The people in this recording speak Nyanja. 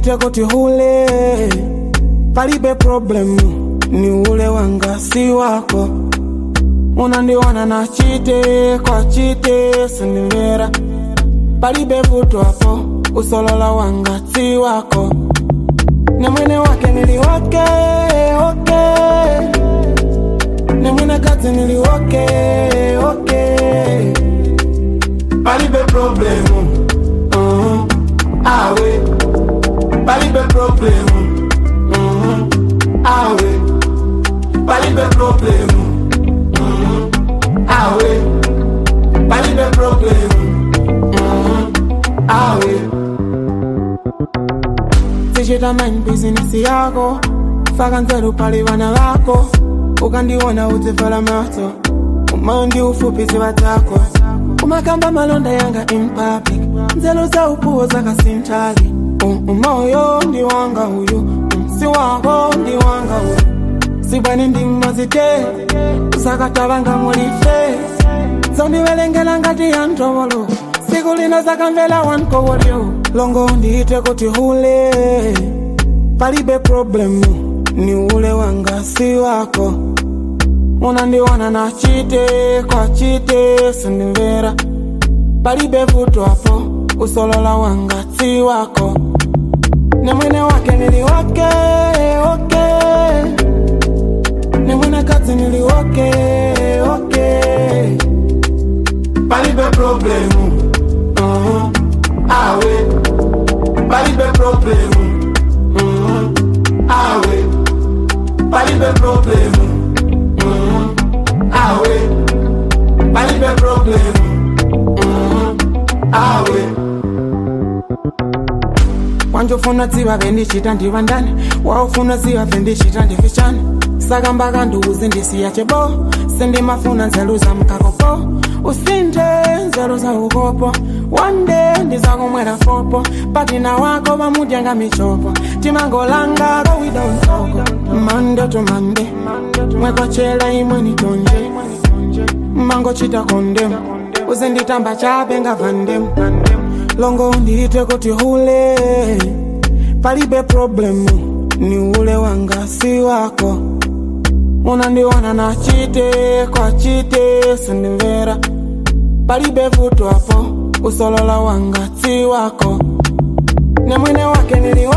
ndiite kuti hule palibe problemu ni ule wanga si wako unandiona na chite kwa chite sindimvera palibe vuto hapo usolola wanga si wako ne mwene wake niliwake oke ne mwene kazi niliwake oke palibe problemu uh-huh. awe palibe problemu uh-huh. awe palibe problemu uh-huh. awe palibe problemu uh-huh. awe sichita mind business yako faka nzeru pali vana vako ukandiona udzivhala maso umandi ufupi ziva dzako umakamba malonda yanga in public nzelo za upuwo zakasintali umoyo ndi wanga uyu si wako ndi wanga uyu sibwani ndi mmazite usakatavanga mulife zondivelengela ngati ya ntovolo siku lino zakamvela wankowolyo longo ndiite kuti hule palibe problemu ni ule wanga si wako unandiona na chite kwa chite sindimvera palibe vuto hapo usolola wanga si wako ne mwene wake niliwake oke ne mwene kazi niliwake oke palibe problemu uh-huh. awe palibe problemu uh-huh. awe palibe problemu uh-huh. awe palibe problemu uh-huh. awe wanjofuna dziva vendichita ndiva ndani waufuna ziva vendichita ndifichani saka mbaka nduzi ndisiya chebo sindimafuna nzelu za mkakopo usinde nzelu za ukopo wande ndizakumwera fopo patina wako vamudyanga michopo timangolanga kawida unsoko mande to mande mwekochela imwe nitonje mangochita kondemu uzinditamba chape ngavandemu longo ndiite kuti hule palibe problemu ni ule wanga si wako unandiona na chite kwa chite sindimvera palibe vuto hapo usolola wanga si wako ne mwene wake nili